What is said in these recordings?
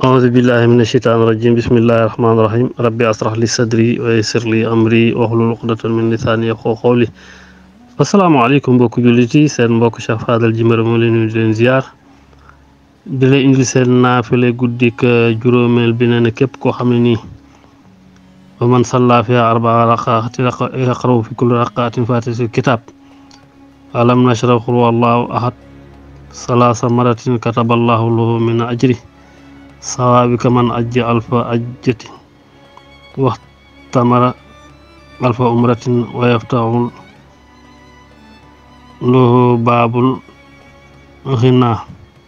أعوذ بالله من الشيطان الرجيم بسم الله الرحمن الرحيم ربي أشرح لي صدري ويسر لي أمري واحلل عقدة من لساني يفقهوا قولي asalaamaaleykum mbokku jullit yi seen mbokk Cheikh Fadel Djimbira moo leen nuyu di leen ziar di leen indi seen naafile guddik juróomeel bi ne ne képp koo xam ne nii wa man salla fi arbaa raqaati yaqraw fi kulli raqaatin faatihatul kitaab alam nashrah qul huwallahu ahad salaasa maratin kataballahu lahu min ajri sawaabika man ajja alfa ajjati waxtamara alfa umratin wa yaftaxul lahu baabul xinaa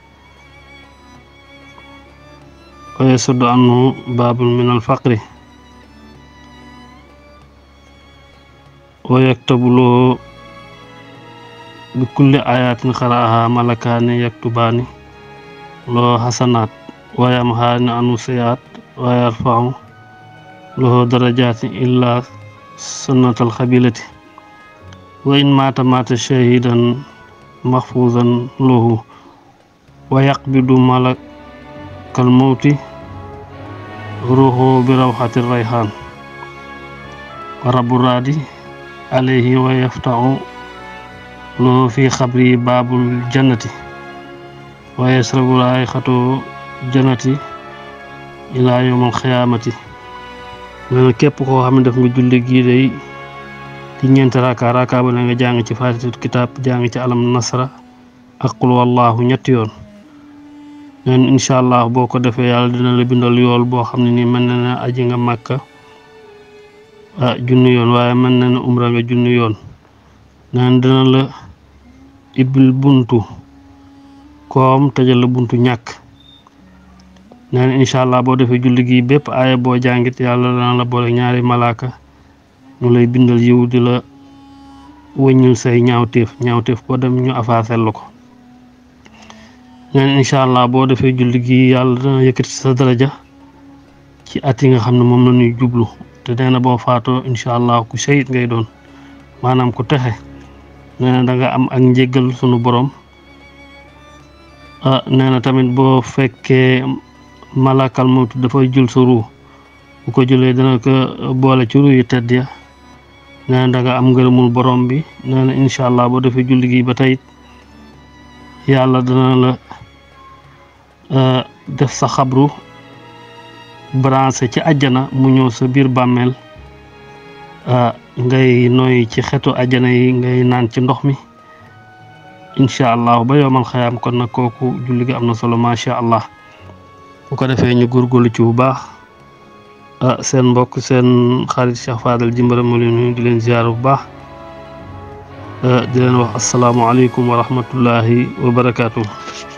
wa yasuddu anhu baabul min alfaqri wa yaktabu lahu bi kulli ayatin xaraaha malakaani yaktubaani lahu xasanaat wa yamhaani anu sayaat wa yarfacu lahu darajaati illa sunnatal xabilati wa in maata maata shahidan maxfuuzan lahu wa yaqbidu malakal mawti ruuxu bi rawxati rayxaan wa rabu raadi alayhi wa yaftaxu lahu fi xabri baabul jannati wa yasrabu raayxatu jannati ilaa yowmal xiyaamati nee képp koo xam ne def nga julli gii day ci ñeenti raaka raaka ba nga jàng ci faatihatul kitaab jàng ci alam nasra ak qul wallahu ñetti yoon neen incha allah boo ko defee yàlla dina la bindal yool boo xam ne nii mën na ne aji nga màkka ah junni yoon waaye mën na ne umra nga junni yoon neen dina la ibbil buntu koom tëjal la buntu ñàkk neen incha allah boo defee julli gi bépp aaya boo jàngit yàlla dana la boole ñaari malaaka ñu lay bindal yiw di la wëññul say ñaawteef ñaawteef boo dem ñu afaasel la ko neen incha allah boo defee julli gi yàlla dana yëkkati sa daraja ci at yi nga xam ne moom la ñuy jublu te nee na boo faatoo incha allah ku seyit ngay doon maanaam ku texe nee na da nga am ak njéggal sunu borom ah nee na tamit boo fekkee malakal mawtu dafay jul sa ruu bu ko jëlee dana ko boole ci ruu yu tedd ya nee na da nga am ngërëmul borom bi nee na incha allah boo defee julli gi ba tey yàlla dana la def sa xabru branché ci àjjana mu ñëw sa biir bàmmeel ngay noy ci xetu àjjana yi ngay naan ci ndox mi incha allah ba yowmal xayaam kon nag kooku julli gi am na solo macha allah bu ko defee ñu góorgóorlu ci bu baax ah seen mbokk seen xarit Cheikh Fadel Djimbira moo leen nuyu di leen ziar bu baax di leen wax asalaamualeykum wa rahmatullahi wa barakaatu.